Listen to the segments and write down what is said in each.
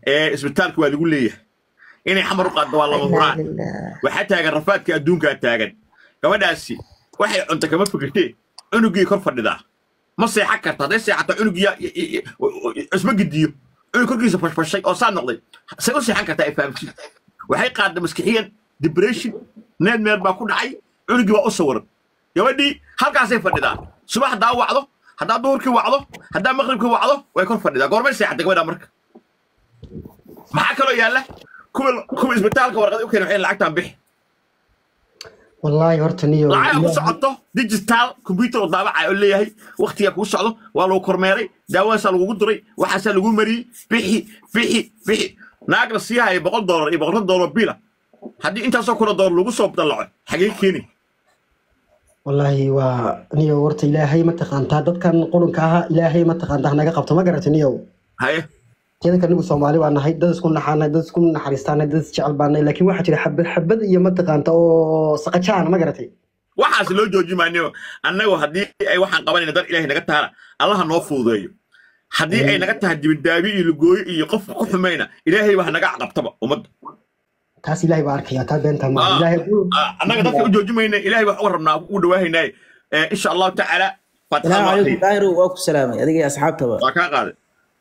ee isbitaalka waa lagu leeyahay inay xamar u qaaddo waa lama huraan waxaa taagan rafaadka adduunkaa taagan gabadhaasi waxay cunta kama fikirtee cunugii kor fadhidaa ma seexan karta hadday seexato cunugii isma gidiyo cunug korkiisa fashfashay oo saa noqday say u seexan kartaa ay fahamsiin waxay qaadda maskixiyan depression need meel baa ku dhacay cunugii waa u sawiran gabadhii halkaasay fadhidaa subax haddaa wacdo haddaa duhurkii wacdo haddaa maqribkii wacdo way kor fadhidaa goormay seexatay gabadhaa marka maxaa kaloo yaalla kuwa kuwa isbitaalka warqad u keena waxay lacagtaan bixi wallaahi horta niyo lacag ku socoto digital computer oo daabaca oo leeyahay waqtiga kuu socdo waa lagu kormeeray daawaasaa lagugu duray waxaasaa lagu mariyey bixi bixi bixi naag la sii haya boqol doolar iyo boqolka doolar bila haddii intaasoo kuna doolar lagu soo dallaco xagee keeni wallaahi waa niyo horta ilaahay mataqaantaa dadkan qurunka ahaa ilaahay mataqaantaa hanaga qabto ma garata niyow haye teeda kanigu soomaali baa nahay dad isku naxaanay dad isku naxariistaanay dad isjecel baanay laakiin waxaa jira xabad xabad iyo mataqaanta oo saqajaan ma garatay waxaas loo jooji maayo annagu haddii ay waxaan qabanayna dar ilaahay naga tahana allaha noo fududeeyo haddii ay naga tahay dibidaabi iyo lugooyo iyo qofka ku xumayna ilaahay baa naga caqabtaba ummadda taas ilaahay baa arkaya taa beenta ma ilaahay annaga dadka u jooji mayna ilaahay wax uga rabnaa u dhawaahaynaaye insha allahu tacaala السلام عليكم داير واكو سلامي اديك يا اصحاب تبع waa kaa qaaday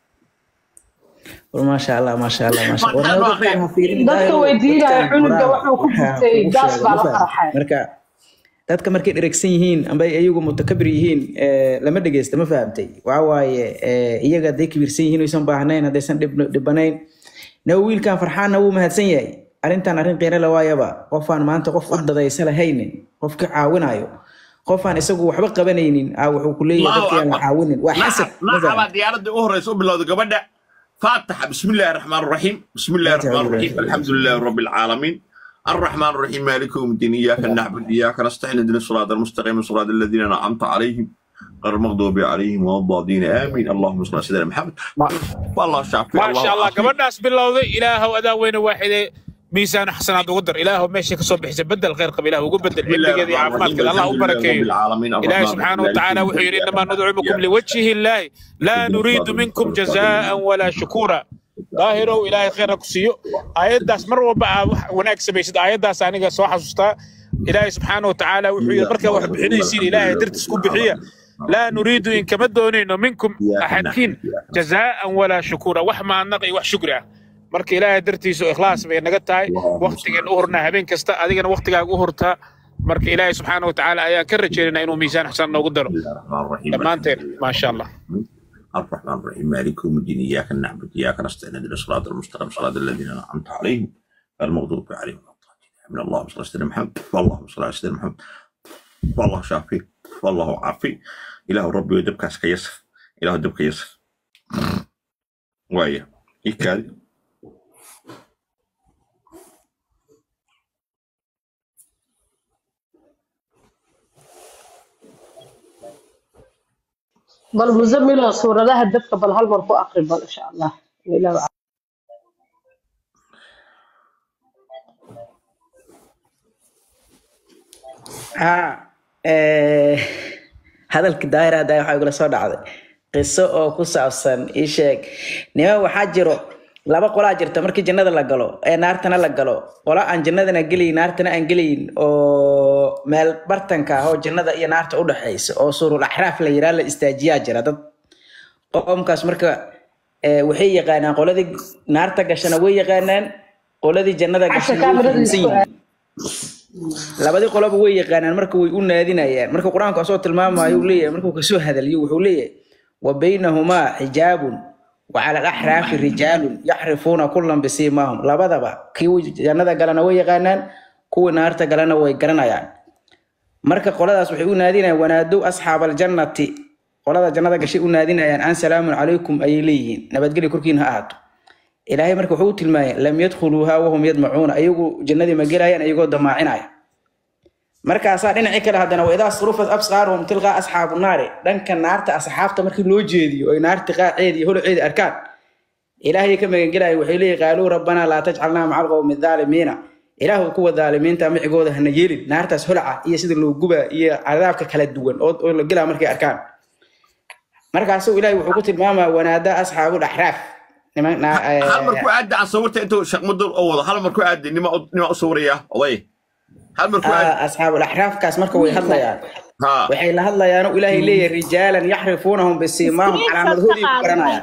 ما شاء الله ما شاء الله ما شاء الله Fadlan ma akhriyo. dadka weydiinaya cunuga wuxuu ku jirtay gaas baa la qarxay marka dadka markay dheregsan yihiin amba iyagu mutakabir yihiin ee, lama dhegeysta ma fahamtay waxa waaye ee, iyaga hadday kibirsan yihiin oysan baahnayn haddaysan dhib- dhibanayn naw wiilkan farxaanna wuu mahadsan yahay arrintan arrin qiiro la waayaba qofaan maanta qof u dadaysa lahaynin qof ka caawinayo qofaan isagu waxba qabanaynin aa wuxuu ku leeyahay Allahu dadkii aan la Akbar. caawinin waa xasad ma naca fahamtay? baa diyaaradda u horeysa u bilowda gabadha faataxa bismi illaahi raxmaan raxiim bismi illaahi raxmaan raxiim alxamdu lilaahi rabbi alcaalamiin الرحمن الرحيم مالك يوم الدين اياك نعبد اياك نستعين اهدنا الصراط المستقيم صراط الذين انعمت عليهم غير المغضوب عليهم ولا الضالين امين اللهم صل على سيدنا محمد والله شافي ما شاء الله عافيك. gabadhaas bilowday ilaahow adaa weyne waaxide miisaan xasanaad ugu dar ilaahow meesha kasoo bixisa bedel khayr qab ilaah ugu bedel بسم الله cilmigeeda iyo الرحمن الرحيم caafimaadkeeda allah u الحمد لله رب barakeeyo العالمين إلهي الرحمن سبحانه الرحيم وتعالى مالك وحي يوم إنما الدين ندعوكم إياك لوجه الله لا نريد منكم جزاء ولا شكورا ظاهروا إلهي خير كسيو آيات مر وبع وناك سبيسد آيات داس أنا سو حسوستا إلهي سبحانه وتعالى وحي بركة واحد بحني يصير إلهي درت سكوب بحية لا نريد إن كما دونين منكم أحدين جزاء ولا شكورا وحما نقي وح شكرا marka ilaahay dartiisa oo ikhlaas bay naga tahay waqtigan u hurnaa habeen kasta adigana waqtigaaga u hurtaa marka ilaahay subxaana watacaala ayaan ka rajaynaynaa inuu miisaan xasan noogu daro بسم الله الرحمن الرحيم dhammaanteen maasha allah الرحمن الرحيم مالك يوم الدين اياك نعبد اياك نستعين اهدنا الصراط المستقيم صراط الذين انعمت عليهم غير المغضوب عليهم ولا الضالين من اللهم صل على سيدنا محمد والله صل على سيدنا محمد والله شافي والله عافي اله ربي ودبك يسر اله دبك يسر ويا إيكاد bal musamilo suuradaha dabka bal hal mar ku aqri bal insha allah Ilaah ها ee, hadalkii daahir hadda waxaa igula soo dhacday qiso oo ku saabsan ii sheeg niman waxaa jiro laba qolaa jirta markii jannada la galo ee naartana la galo qola aan jannadana gelayn naartana aan gelayn oo meel bartanka ah oo jannada iyo naarta u dhexaysa oo suurul axraaf la yiraa la istaajiyaa jira dad qoomkaas marka ee, waxay yaqaanaan qoladii naarta gashana way yaqaanaan qoladii jannada casha gashana way kaamirada fahamsan isku yihiin labadii qoloba way yaqaanaan marka way u naadinayaan marka qur-aanku asoo tilmaamayo uu leeyahay markuu kasoo hadaliyo wuxuu leeyahay wa baynahumaa xijaabun wa cala alaxraafi rijaalun yaxrifuuna kullan bisiimaahum labadaba kii jannada galana way yaqaanaan kuwii naarta galana way garanayaan marka qoladaas waxay u naadinayaan wanaadow asxaab aljannati qolada jannada gashay u naadinayaan an salaamun calaykum ayay leeyihiin nabadgelyo korkiina ha ahaato ilaahay marka wuxuu u tilmaamay lam yadkhuluuha wahum yadmacuuna ayagu jannadii ma gelayaan ayagoo damaacinaya markaasaa dhinacii kale haddana waidaa surufat absaaruhum tilqaa asxaabu naari dhanka naarta asxaabta markii loo jeediyo oy naarta qaaceedi iyo holoceedi arkaan ilaahay ka magangelaya waxay leeyihin qaaluu rabbanaa laa tajcalnaa maca alqowmi aalimiina ilaahu kuwa daalimiinta micigooda hana yeelin naartaas holaca iyo sida loo gubaa iyo cadaabka kala duwan oo oo la gelaa markay arkaan markaasuu ilaahay wuxuu ku tilmaamaa wanaada asxaabu dhaxraaf niman naa- eh, hal mar ku aadi aan sawirta intuu shaqmadur oo wado hal mar ku aadi nima nima u sawiraya oday hal mar ku aadi ah, asxaabul axraafkaas marka way hadlayaan ha waxay la hadlayaan oo ilaahay leeyahay rijaalan yaxrifuunahum bisiimaahum calaamadhoodii ku garanayaan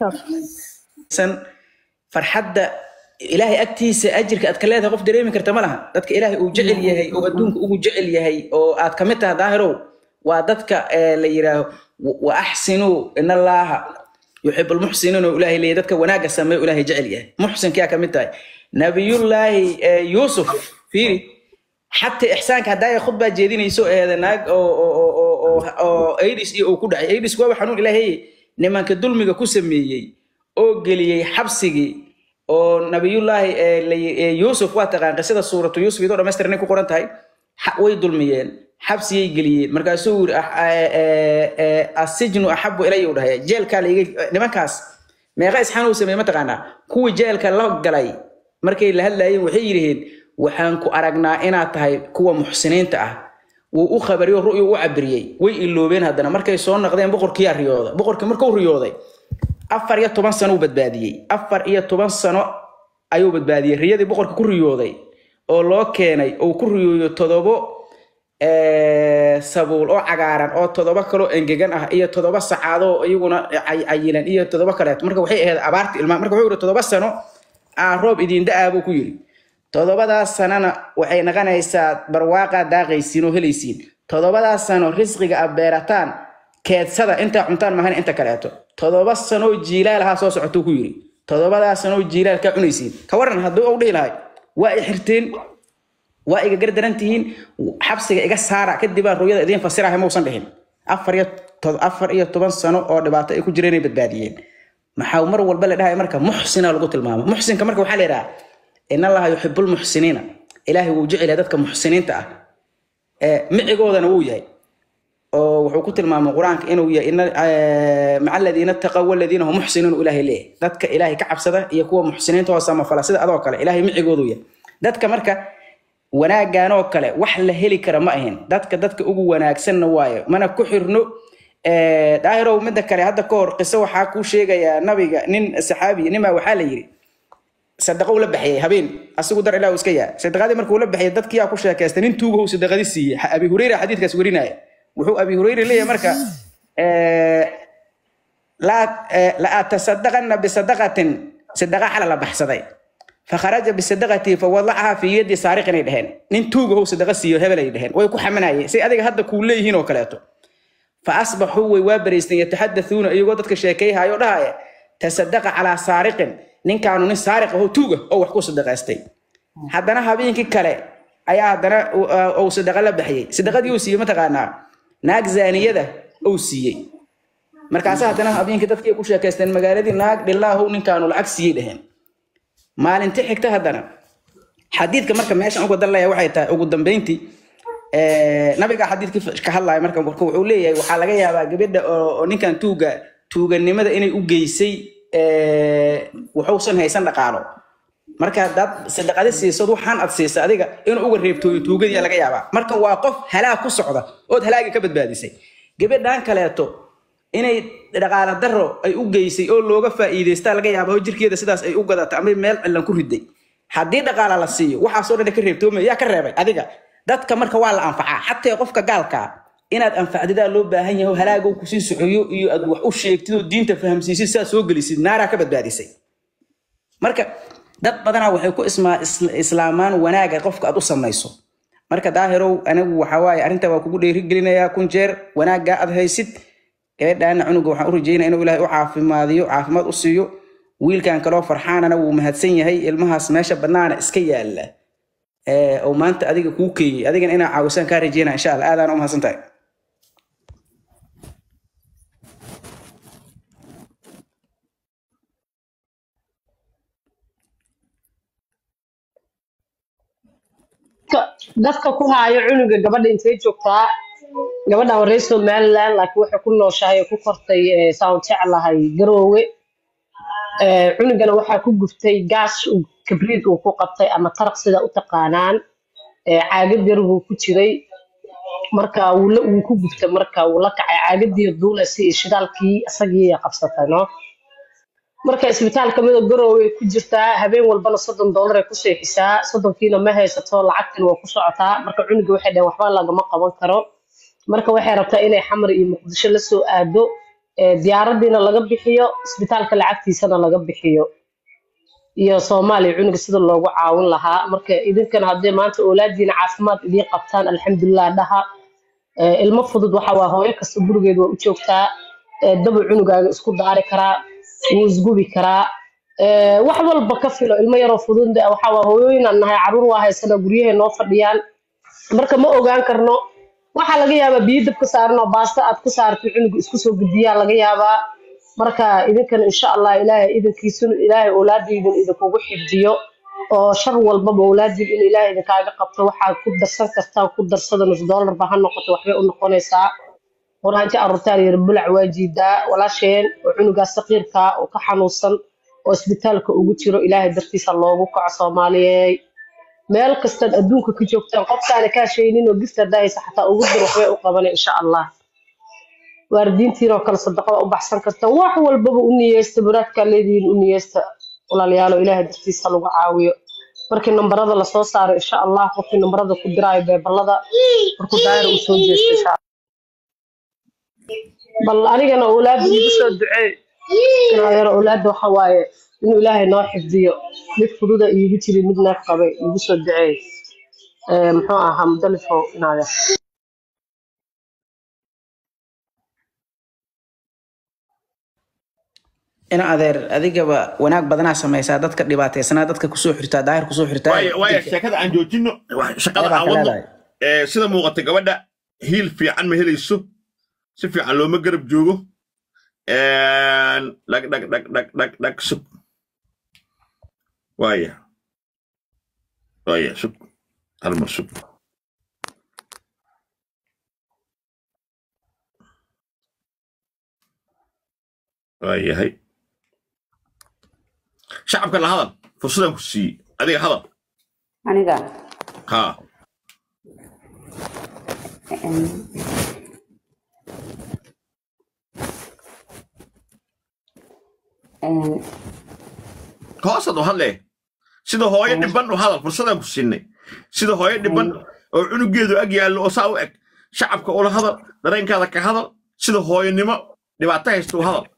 san farxadda ilaahay agtiisa ajirka aad ka leedahay qof dareemi karta ma laha dadka ilaahay uu jecel yahay oo adduunka ugu jecel yahay oo aad ka mid tahay daahirow waa dadka eh, la yidhaaho wa- wa axsinuu in allaaha yuxibu lmuxsiniin oo ilaahay leeyahay dadka wanaagga sameeyo ilaahay jecel yahay muxsinkiyaa ka mid tahay nabiyullaahi eh, yuusuf fiiri xataa ixsaanka haddaa khudbaa jeedinayso eeda naag oo oo oo oo oo oo aidis iyo uu ku dhacay aidis waaba xanuun ilaahay nimanka dulmiga ku sameeyey oo geliyey xabsigii oo nabiyullaahi ee la yi- ee yuusuf waa taqaan qisada suuratu yuusuf iyadoo dhammaystiranay ku qoran tahay xa- way dulmiyeen xabsiyay geliyeen markaasuu yiri ah- ee- ee- ee, asijnu axabu ilaya u dhahay jeelkaa laiga nimankaas meeqa isxaan uu sameeyey mataqaanaa kuwii jeelka la galay markay la hadlaayeen waxay yidhaheen waxaan ku aragnaa inaad tahay kuwa muxsiniinta ah wuu u khabariyo ru'yu u cabiriyey way iloobeen haddana markay soo noqdeen boqorkiyaa riyooda boqorkii markuu riyooday afar iyo toban sano uu badbaadiyey afar iyo toban sano ayuu badbaadiyey riyadii boqorka ku riyooday oo loo keenay uu ku riyooyo todobo eh, sabuul oo cagaaran oo todoba kaloo engegan ah iyo todoba sacaadoo iyaguna cay- cayilan iyo todoba kaleeto marka waxay ahayd abaarti ilmaa marka wuxuu yidhi todoba sano aa roob idiin da-aa buu ku yidhi todobadaas sanana waxay noqonaysaa barwaaqaa daaqaysiin oo helaysiin todobadaas sano risqiga aad beerataan keedsada intaa cuntaan mahan inta kaleeto todoba sanoo jiilaal ahaa soo socotuu ku yidhi todobadaas sanoo jiilaal kaa cunaysiin ka waran hadduu u dhihi lahay waa i xirteen waa iga gardaran tihiin xabsiga iga saara kadib aan rooyada idiin fasirahay mausan dhihin afar iyo to- afar iyo toban sano oo dhibaato ay ku jireen ay badbaadiyeen maxaa mar walba la dhahay marka muxsina lagu tilmaamo muxsinka marka waxaa la yidhaha in allaha yuxibu lmuxsiniina ilaahay wuu jecel yahay dadka muxsiniinta ah ee micigoodana wuu yahay oo wuxuu ku tilmaamay qur-aanka inuu yahay ina- eh, maca aladiina taqaw waladiina hum muxsiniin uu ilaahay leeyahay dadka ilaahay ka cabsada iyo kuwa muxsiniinta oo samafala sida adoo kale ilaahay micigoodu yahay dadka marka wanaaggan oo kale wax la heli kara ma ahin dadka dadka ugu wanaagsanna waayo mana ku xirno Eh, daahirow midda kale hadda ka hor qiso waxaa kuu sheegayaa nabiga nin saxaabi nimaa waxaa la yidhi sadaqo ula baxiyay habeen asigu dar ilaa uu iska yaa sadaqadii markuu la baxiyay dadkiyaa ku sheekaystay nin tuugahow sadaqadii siiyey Ha- abi hureyra xadiidkaas werinaya wuxuu abi hureyre leeyahay marka eh, laa eh, la atasadaqana bisadaqatin sadaqa xala la baxsaday fakharaja bisadaqatii fawadacaha fi yadi saariqinay dheheen nin tuugahow sadaqa siiyo hebelay dheheen way ku xamanayeen say adiga hadda kuu leeyihiin oo kaleeto فأصبحوا ويوابريستين يتحدثون أيغو ددك شيكي هايو دهاي تصدق على سارق نين كانوا نين سارق هو توغا أو وحكو صدقاستي حدنا هابينكي كالي أيا حدنا أو صدقة لبحيي صدقة دي وسيي متقانا ناك زانية ده أو سيي markaasa haddana habeenkii dadkii ku sheekaysteen magaaladii naag dhilaahow ninkaanu lacag siiyey dheheen maalinti xigta haddana xadiidka marka meeshan uga dalaya waxay tahay ugu dambeyntii eh, nabiga xadiidkii ka hadlaya marka marka wuxuu leeyahay waxaa laga yaabaa gabadha oo oo ninkan tuuga tuuganimada inay u geysay eh, wuxuusan haysan dhaqaalo marka hadaad sadaqada siisad waxaan aad siisa adiga inuu uga reebtooyo tuugadii laga yaabaa marka waa qof halaag ku socda ood halaagi ka badbaadisay gabadhan kaleeto inay dhaqaala daro ay u geysay oo looga faa'iidaystaa laga yaaba oo jirkeeda sidaas ay u gadata ama meel cilan ku riday haddii dhaqaala la siiyo waxaasoo dhan ka reebtoomaya yaa ka reebay adiga dadka marka waa la anfacaa xataa qofka gaalkaa inaad anfacdidaa loo baahan yahay oo halaaga uu kusii socoyo iyo aad wax u sheegtid oo diinta fahamsiisid sidaa soo gelisid naaraa ka badbaadisay marka dad badanaa waxay ku ismaa is- islaamaan wanaaga qofka aad u samayso marka daahirow anigu waxaa waaye arrinta waa kugu dheerigelinayaa kun jeer wanaaggaa aad haysid gabadhaana cunuga waxaan u rajeynaya inuu ilaahay u caafimaadiyo caafimaad u siiyo wiilkan kaloo farxaanana wuu mahadsan yahay ilmahaas meesha bannaana iska yaala ee oo maanta adiga kuu keeyey adigana inaa caawisaan kaa rajeynaya insha allah aadaan u mahadsan tahay dadka- dadka ku haayo cunuga gabadha intay joogtaa gabadha waa reer somaliland laakiin waxay ku nooshahay oo ku kortay eh, saan jeclahay garoowe Eh, cunugana waxaa ku guftay gaas uu- kabriid uu ku qabtay ama taraq sida u taqaanaan Eh, caagad yar buu ku jiray marka wuu la- wuu ku guftay marka wuu la kacay caagadii duulasi iyo shidaalkii isagii qabsatay no marka isbitaalka midoo garoowe ku jirtaa habeen walbana soddon doolar ay ku seexisaa soddonkiina ma haysato lacagtan waa ku socotaa marka cunuga waxay dhaheen waxba lagama qaban karo marka waxay rabtaa inay xamar iyo muqdisho la soo aado ee diyaaradiina laga bixiyo isbitaalka lacagtiisana laga bixiyo iyo soomaaliya cunuga sida loogu caawin lahaa marka idinkan haddii maanta oolaadiina caafimaad idiin qabtaan alxamdulilah dhaha Ee, ilmo fudud waxa waa hooyo kasta gurigeed waa u joogtaa ee, dabu cunugaaga isku daari karaa wuu isgubi karaa Ee, wax walba ka filo ilmo yaroo fudud waxa waa hooyooyinaan nahay caruur waa haysana guryahay noo fadhiyaan marka ma ogaan karno waxaa laga yaabaa biyo dab ka saaran oo baasta aad ku saartay cunuga isku soo gudbiyaa laga yaabaa marka idinkan insha allah ilaahay idinkiisuna ilaahay oolaadiidin idinkugu xifdiyo oo shar walbaba oolaadiin in ilaahay idinkaaga qabto waxaad ku darsan kartaan ku darsada nus doolarba ha noqoto waxbay u noqonaysaa quraanti arurtaan yar bulac waa jiidaa walaasheen oo cunugaas saqiirkaa oo ka xanuunsan oo isbitaalka ugu jiro ilaahay dartiisa loogu kaco soomaaliyeey meel kastaad adduunka ka joogtaan qofkaana kaa shaynin oo gifta dahaysa xataa ugu dir waxbay u qabanay insha allah waalidiintiinoo kale sadaqada u baxsan kartaan wax walbaba u niyeysta baraadkaa leedihiin u niyeysta walaalayaalo ilaahay dartiisa lagu caawiyo markii nambarada lasoo saaro insha allah qofkii nambarada ku diraayo beebalada markuu daayira uu soo jeesto insha allah bal anigana awlaadda igu soo duceey inaayaro awlaadda waxa waaye inuu ilaahay noo xifdiyo mid fududa iigu jiri mid neef qabay igu soo duceey Ee, muxuu ahaa mudalifo inaaya ina adeer adigaba wanaag badanaa samaysaa dadka dhibaataysanaa dadka kusoo xirtaa daahir kusoo xirtaa waaya waaya sheekada aan joojino wax- shaqada Ayabaa aan ka wadno leedahay. ee, sida muuqata gabadha hiil fiican ma helayso si fiican looma garab joogo Een, dhag dhag dhag dhag dhag dhag sug waaya waaya sug hal mar sug waayahay shacabka la hadal fursadaan ku siiyey adiga hadal aniga haa em, em, hoosaad u hadlee sida hooyo dhiban u hadal fursadaan ku siinay sida hooyo dhiban oo cunugeedu ag yaallo oo saa u eg shacabka ula hadal dareenkaada ka hadal sida hooyonimo dhibaato haysta u hadal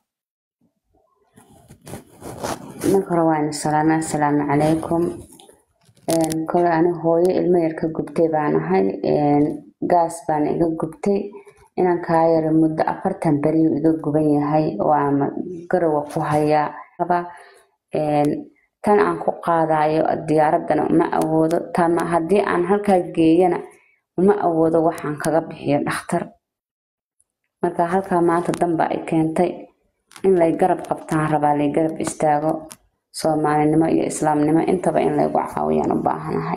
marka hore waa ina salaamay assalaamu calaykum Em, kole ani hooyo ilmo yar ka gubtay baan ahay Em, gaas baan iga gubtay inaan kaa yara muddo afartan beriyu iga guban yahay oo ama garowa ku hayaa Laba, em, tan aan ku qaadayo diyaaradana uma awoodo tama haddii aan halkaa geeyana uma awoodo waxaan kaga bixiyo dhakhtar marka halkaa maanta danba ay keentay in lay garab qabtaan rabaa lay garab istaago soomaalinimo iyo islaamnimo intaba in laygu caawiyaan u baahanahay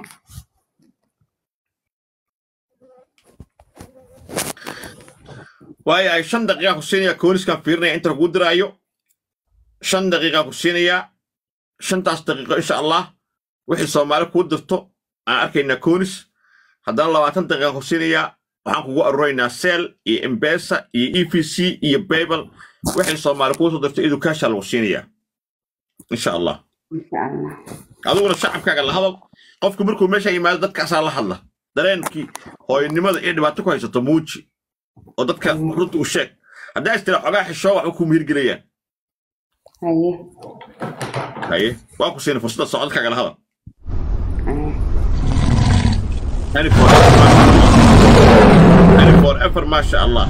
waayo ay shan daqiiqa ku siinaya kooniskaan fiirinaya inta lagu diraayo shan daqiiqa ku siinayaa shantaas daqiiqo insha allah wixii soomaali kuu dirto aan arkaynaa koonis haddana labaatan daqiiqa ku siinayaa waxaan kugu aruraynaa seel iyo embesa iyo e v c iyo babel wixii soomaali kuu soo dirto education lagu siinayaa insha allah insha allah adiguna shacabkaaga la hadal qofku markuu meesha yimaado dadkaasaa la hadla dareenkii hooyanimada iyo dhibaato ku haysato muuji oo dadka runta u sheeg haddaa istira xogaa xishoo waxba kuu mihirgelayaan haye haye waa ku siina fursadda socodkaaga la hadal haye Any forever, masha Allah. Any forever, masha Allah.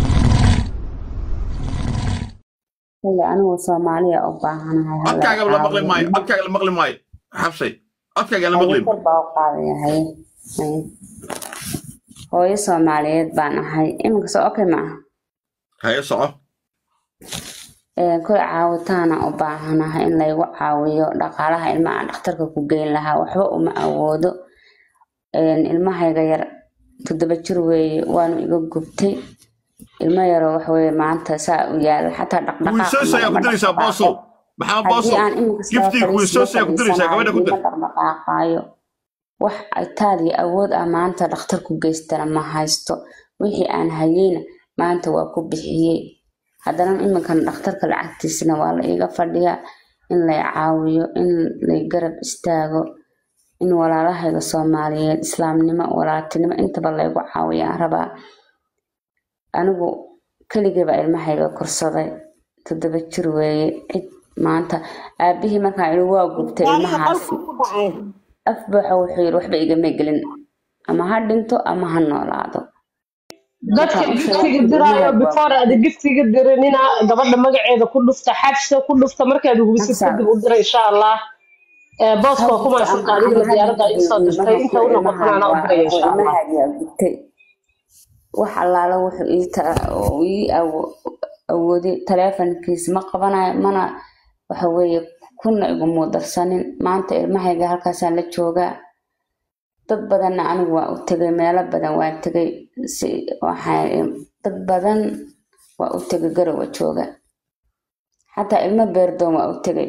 kale anigu soomaaliya u baahanahay hala codkaaga la maqli caawiyo. maayo codkaaga la maqli maayo xabsay codkaaga la maqli Haye, kor baa u qaadaya haye haye hooyo soomaaliyeed baan ahay iminka soo okay ma aha haye soco Ee, kole caawitaana u baahanahay in laygu caawiyo dhaqaalaha ilmaha aan dhakhtarka ku geyn lahaa waxba uma awoodo Een, ilmahayga yar toddoba jir weeye waanu iga gubtay ilmo yaroo wax weeye maanta saa u yaala xataa dhaqdhaqaaq wiisoos ayaa ku diraysaa boosow maxaa haddii boosow aan iminka soo giftiga wiisoos ayaa ku diraysaa gabadha ku dir ma dhaqdhaqaaqaayo wax itaaliya awood ah maanta dhakhtar ku geystana ma haysto wixii aan hayeyna maanta waa ku bixiyey haddana iminkan dhakhtarka lacagtiisana waa la iga fadhiyaa in lay caawiyo in lay garab istaago in walaalahayga soomaaliyeed islaamnimo walaaltinimo intaba laygu caawiyaan rabaa anigu keligayba ilmahayga korsaday toddoba jir weeye cid maanta aabihii markaan idhi waa gubtay ilmahaas af buuxa wuxuu yidhi waxba igama gelin ama ha dhinto ama ha noolaado dadka Waxaan u giftiga sheegay diraayo ilmaha before aad giftiga diranina gabadha magaceeda ku dhufta xabsa ku dhufta markaad hubisid Xabsa. kadib u dira insha allah Eh, booska waa ku mahadsantaa adigana diyaaradda ay usoo dirtay inta u noqotana anaa u diraya insha allah ilmahaagaa gubtay wax allaala wuxuu ii ta- oo ii awo- awooday taleefankiisa ma qabanayo mana waxa weeye kuna igumuu darsanin maanta ilmahayga halkaasaan la joogaa dad badanna anigu waa u tegay meelo badan waan tegay si waxaa dad badan waa u tegay garowa jooga xataa ilmo beerdoon waa u tegay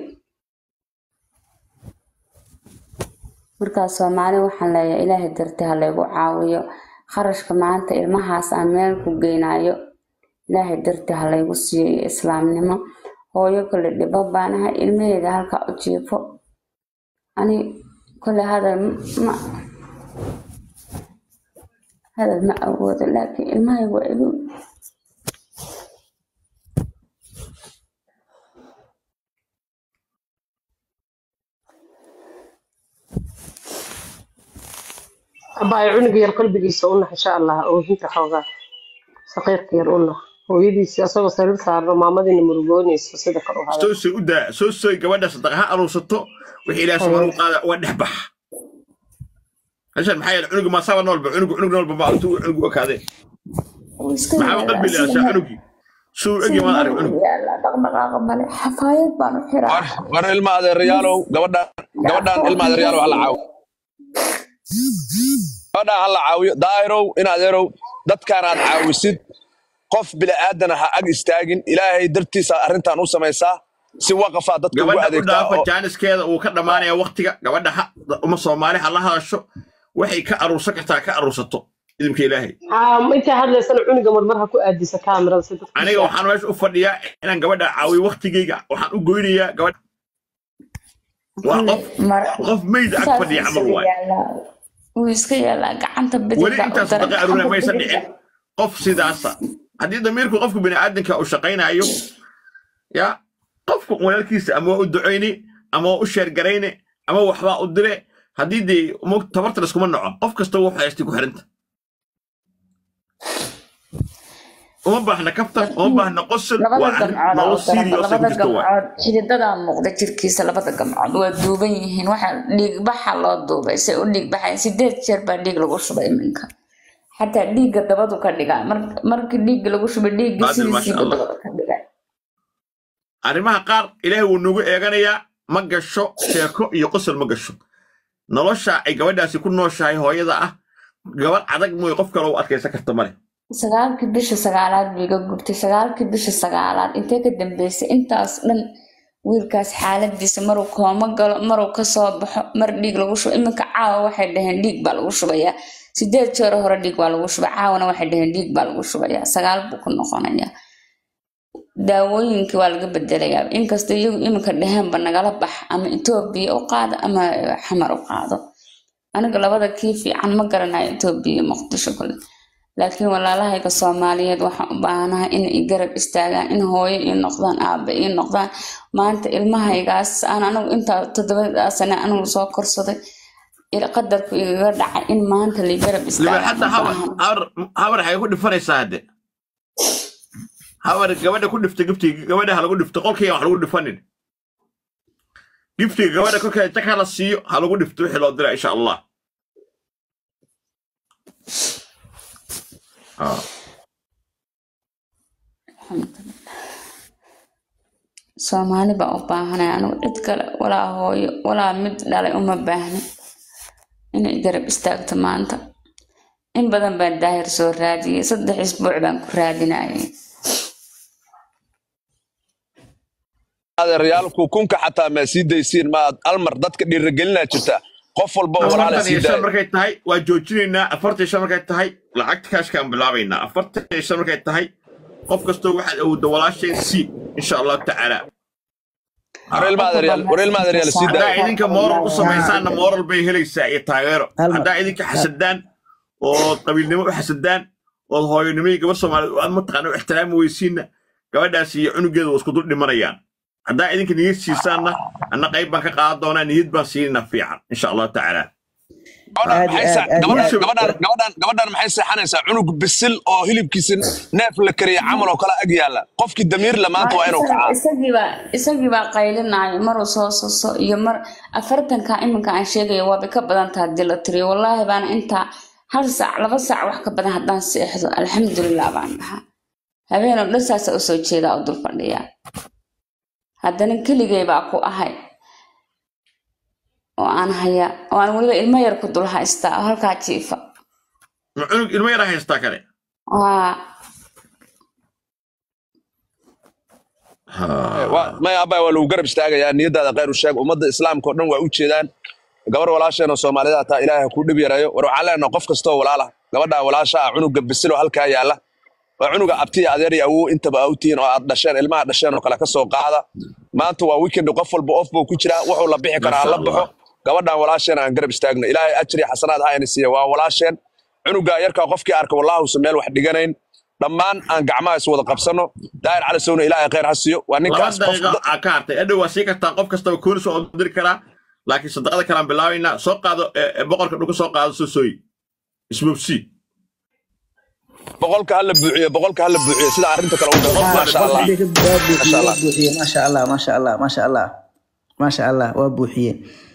markaa soomaali waxaan leeyahay ilaahay dartii ha laygu caawiyo kharashka maanta ilmahaas aan meel ku geynayo ilaahay dartii ha laygu siiyo iyo islaamnimo hooyo kale dhibo baanahay ilmaheeda halkaa u jiifo ani kole hadal ma hadal ma awoodo laakiin ilmahaygu waa igu abaayo cunuga yar qalbigiisa u nax insha allah oohinta xoogaa saqiirka yar u nax hooyadiisi asagoo sariir saarno maamadiina murugoonayso sida kor u hada soo soy u daa soo soy gabadha sadaqa ha aruursato wixii ilaahay subxaanahu wa tacaala uga dhex bax meeshan maxaa yeele cunuga maasaaba noolba cunuga cunug noolba ma intuu cunugu okaadee wuu iska maxaaba yaalaa qalbi sida leeyahay mar cunugii suu egi sida maad mar arag uu cunug yaalaa dhaqdhaqaaqa male xafaayad baan u xiraa war war ilma adeerayaalow gabadhan gabadhan ilma adeerayaalow hala caawiyo gabadhan hala caawiyo daahirow in adeerow dadkaan aad caawisid qof bila'aadana ha ag istaagin ilaahay dartiisa arrintan u samaysaa si waqafaa dadka ugu gabadha u adeegtaa dhaafa oo jaaniskeeda uu ka dhammaanaya waktiga gabadha ha uma soomaali ha la hadasho waxay ka aruursan kartaa ka aruursato idinka ilaahay Ah, intay hadlaysana cunuga marmar ha ku aadisa kaamirada si dadku aniga waxaan meesha u fadhiyaa inaan gabadha caawiyo waktigeyga waxaan u goynayaa gabadha waa kule qof mar qof meyd ag saas fadhiya wuu camal iska waay yaalaa wuu iska yaalaa gacanta weli bidixda u intaas daran sadaqa aruuna gacanta maysan bidixda dhicin qof sidaasa haddii damiirku qofka bini'aadanka uu shaqaynayo ya qofku walaalkiisa ama waa u ducayni ama waa u sheergarayni ama waxbaa u dire haddii dee mo tabarta laskuma naco qof kasta wuxuu haystay ku xiranta uma baahna kaftan uma baahna qosol labada waa arrin gamcood nolol u daran serious ay ku labada jirto waay gamcood xididadaa muuqda jirkiisa labada gamcood waa duuban yihiin waxa dhiigbaxa loo duubay say u dhiigbaxayn sideed jeer baa dhiig lagu shubay iminka xataa dhiigga dabadu ka dhigaa Mar- markii dhiigga lagu shubay dhiigga qaadir maasha sidiisiiba allah dabada ka dhigaa arrimaha qaar ilaahay wuu nagu eeganayaa ma gasho sheeko iyo qosol ma gasho nolosha ay gabadhaasi ku nooshahay hooyada ah gabadh adag mooy qof kale u adkaysan karta male sagaalkii bisha sagaalaad buu iga gubtay sagaalkii bisha sagaalaad intee ka dambeysay intaas dhan wiilkaas xaaladiisa maruu kooma galo maruu kasoo baxo mar dhiig lagu shubo iminka caawa waxay dhaheen dhiig baa lagu shubayaa sideed jeer hore dhiig baa lagu shubay caawana waxay dhaheen dhiig baa lagu shubayaa sagaal buu ku noqonayaa daawooyinkii waa laga bedelayaa inkastoo iyagu iminka dhaheenba nagala bax ama etoobiya u qaado ama xamar u qaado aniga labada kii fiican ma garanayo etoobiya iyo muqdisho kale laakiin walaalahayga soomaaliyeed waxaan u baahanahay in i garab istaagaan in hooyo ii noqdaan aabe ii noqdaan maanta ilmahaygaas aan anigu intaa toddobadaa sane anigu soo korsaday il- qadarku igaga dhacay in maanta la garab istaagaan libaaxadda u habar baahan habar habar waxay ku dhifanaysaa hadde habar gabadha ku dhifta giftiga gabadha ha lagu dhifto qolkayga wax lagu dhifanin giftiga gabadha kolkeeda tag hala siiyo ha lagu dhifto wixii loo dira insha allah Ah. soomaali baa u baahanay anigu cid kale walaa hooyo walaa mid dhalay uma baahni inay garab istaagto maanta in badan baan daahir soo raadiyey saddex isbuuc baan ku raadinayay adeerayaalku kunka xataa maa sii daysiin maad almar dadka dhiirigelinaa jirta qof walba oo walaala afartan sii iyo shan daaya markay tahay waa joojinaynaa afartan iyo shan markay tahay lacagta kaashkaan bilaabaynaa afartan iyo shan markay tahay qof kastoo waxaad awoodda walaashay si insha allahu tacaala wareel maadaryaal wareel maadaryaal sii haddaa daaya idinka moral u samaysaanna moral bay helaysaa iyo taageero Hal mar. haddaa idinka xasadaan ood qabiilnimo u xasadaan ood hooyonimo iyo gabar soomaaliyeed aad mataqaana u ixtiraami weysiinna gabadhaas iyo cunugeeda waa isku dul dhimanayaan haddaa idinka niyad siisaanna anna qayb baan ka qaadan doonaa niyad baan siinayna fiican insha allahu tacaala gabadhan aad maxay iyo sa- aad- aad- gabadhan aad- gabadhan gabadhan gabadhan maxay seexanaysaa cunug bisil oo hilibkiisa neef la kariya camal oo kale ag yaalla qofkii damiir la maanta waa inuu kacaa isagiibaa isagiibaa qaylinaayo maruu soo soso iyo mar afartanka iminka aan sheegayo waabay ka badan taha hadii la tiriyo wallaahi baana intaa hal saac laba saac wax ka badan haddaan seexdo alxamdulilah baan dhahaa habeen oo dhan saasa usoo jeedaa u dul fadhiyaa haddana keligay baa ku ahay oo aan haya oo aan weliba ilmo yar ku dul haystaa oo halkaa jiifa ma cunug ilmo yaraa haystaa kale waa Waa- maya abay waa lagu garab istaagayaa niyadaada khayr u sheeg ummadda islaamka oo dhan waa u jeedaan gabar walaasheen oo soomaalida taa ilaahay ku dhib yarayo war waxaan leenahay qof kastoo walaala gabadhaa walaasha ah cunuga bisil oo halkaa yaalla waa cunuga abtiya adeer iyo awow intaba aa u tihiin oo aad dhasheen ilmaha dhasheen oo kale ka soo qaada maanta waa weekend qof walba off buu ku jiraa wuxuu la bixi karaa ha la baxo gabadhaan walaasheen aan garab istaagno ilaahay ajri xasanaad ha ina siiya waa walaasheen cunugaa yarkaa qofkii arka wallaahusa meel wax dhiganayn dhammaan aan gacmaha is wada qabsano daahir cali sowna ilaahay khayr ha siiyo waa laba ninkaas qof daqiiqo aa ka hartay adhow waa sii kartaa qof kastaba koonis oo diri karaa laakiin sadaqada kalaan bilaabaynaa soo qaado ee, ee, boqorka dhulka soo qaado soo sooyi isbobsi boqolka hala buuxiyo boqolka hala buuxiyo sida arrinta kale u galo maasha allah waa buuxiye maasha allah maasha allah maasha allah maasha allah waa buuxiye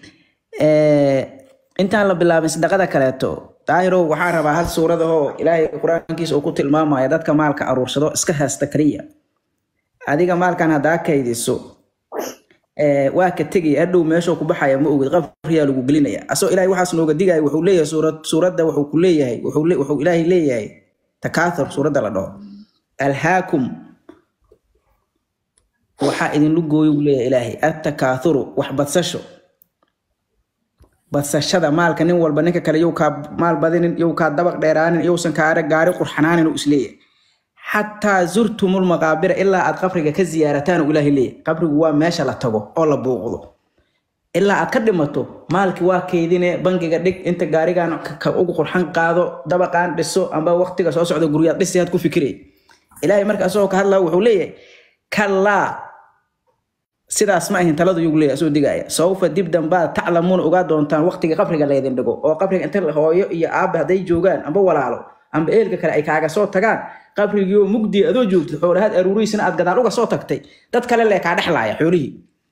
intaan la bilaabin sadaqada kaleeto daahirow waxaan rabaa hal suuradahoo ilaahay qur-aankiisa uu ku tilmaamaya dadka maalka aruursado iska haysta kaliya adiga maalkan haddaa kaydiso ee, waa ka tegaya hadhow meeshuu ku baxaya ma ogid qabriyaa lagu gelinaya asoo ilaahay waxaas nooga digaya wuxuu leeyahay suurad suuradda wuxuu ku leeyahay wuxuu le- wuxuu ilaahay leeyahay takaathur suuradda la dhaho alhaakum waxaa idinlu gooyo uu leeyahay ilaahay attakaathuru wax badsasho badsashada maalka nin walba ninka kale yow kaa maal badinin yow kaa dabaq dheeraanin yowsan kaare gaari qurxanaanin uu isleeyahay xataa zurtumul maqaabira ilaa aad qabriga ka ziyaarataan uu ilaahay leeyahay qabrigu waa meesha la tago oo la buuqdo ilaa aad ka dhimato maalkii waa keydine bangiga dhig inta gaarigan ka- ka ugu qurxan qaado dabaqaan dhiso amba waqtiga soo socda guryaad dhisi aad ku fikiraya ilaahay marka asagoo ka hadlaa wuxuu leeyahay kallaa sidaas ma ahin taladu yugu leeyahay asoo digaya sawfa dib dambaad taclamuuna ogaa doontaan waqtiga qabriga laydin dhigo oo qabriga inta hooyo iyo aabe hadday joogaan amba walaalo amba eelka kale ay kaaga soo tagaan qabrigiioo mugdiya adoo joogtid xoolahaad aruurihiisana aad gadaal uga soo tagtay dad kale lee kaa dhexlaaya xoolihii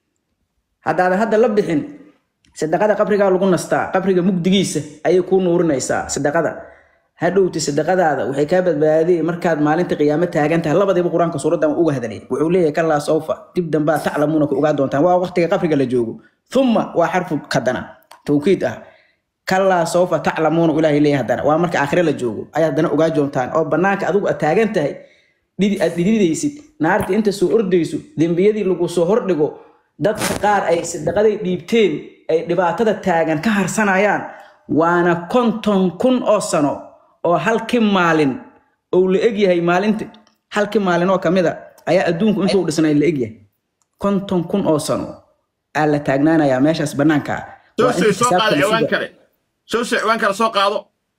haddaadan hadda la bixin sadaqada qabrigaa lagu nastaa qabriga mugdigiisa ayay kuu nuurinaysaa sadaqada hadhowti sadaqadaada waxay kaa badbaadiyey markaad maalinta qiyaamo taagan tahay labadiiba qur-aanka suuraddan uga hadlay wuxuu leeyahay kallaa sawfa dib dambaa taclamuuna ku ogaa doontaan waa waqtiga qabriga la joogo thumma waa xarfu kadana tawkiid ah kallaa sawfa taclamuuna ilaahay leeyahay haddana waa marka aakhire la joogo ayaad haddana ogaa doontaan oo banaanka adigu aad taagan tahay dhidi aad dhididaysid naarta inta soo ordayso dembiyadii lagu soo hordhigo dadka qaar ay sadaqaday dhiibteen ay dhibaatada taagan ka harsanayaan waana konton kun oo sano oo halkii maalin ou la egyahay maalinta halkii maalin oo kamid a ayaa adduunku intuu dhisnay la egyahay konton kun oo sano aa la taagnaanayaa meeshaas banaanka soo Waa sii inta soo qaado xisaabta la ciwaan suga. kale soo sii ciwaan kale soo qaado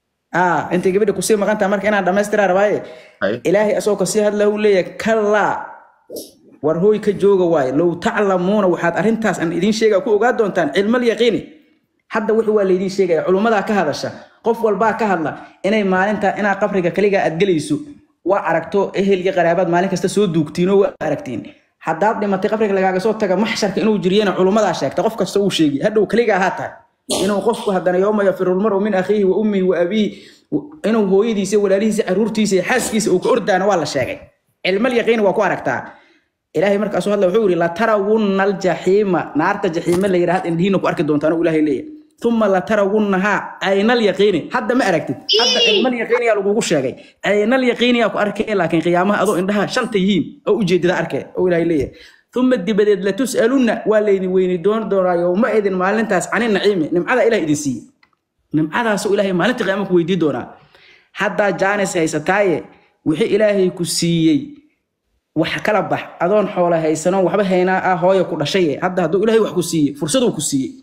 ah intay gabadha kusii maqan tahay marka inaan dhammaystiraa rabaaye Hay. ilaahay asagoo kasii hadla uu leeyahay kallaa war hooy ka jooga waaye low taclamuuna waxaad arrintaas aan idiin sheegaya ku ogaa doontaan cilmal yaqiini hadda wixii waa laydiin sheegaya culummadaa ka hadasha qof walbaa ka hadla inay maalinta inaa qabriga kaligaa aad gelayso waa aragto ehel iyo qaraabaad maalin kasta soo duugtiinoo waa aragtiin haddaad dhimatay qabriga lagaaga soo taga maxsharka inuu jiriyana culummadaa sheegta qof kasta uu sheegi hadhow kaligaa ahaa tahay inuu qofku haddana yooma yafiru lmaru min akhiihi wa ummihi wa abiihi inuu hooyadiisa walaalihiisa caruurtiisa iyo xaaskiisa uu ka ordaana waa la sheegay cilmal yaqiini waa ku aragtaa ilaahay markaasuu hadla wuxuu yidhi latarawunna aljaxiima naarta jaxiime la yidhahd indhihiina ku arki doontaan uu ilaahay leeyahay uma latarawunnahaa caynal yaqiini hadda ma aragtid hadda cilmal yaqiiniyaa lagugu sheegay caynal yaqiiniyaa ku arkay laakiin qiyaamaha adoo indhaha shanta yihiin oo ujeedada arkay oo ilaahay leeyahay uma dibadeed latus'alunna waa laydin weyni doon doonaa yowma idin maalintaas cani naciimi nimcada ilaah idin siiye nimcadaasoo ilaahay maalinta qiyaama ku weydii doonaa haddaa jaanis haysataaye wixii ilaahay ku siiyey wax kala bax adoon xoola haysanoon waxba haynaa ah hooya ku dhashay hadda hadduu ilaahay wax ku siiye fursaduu ku siiyey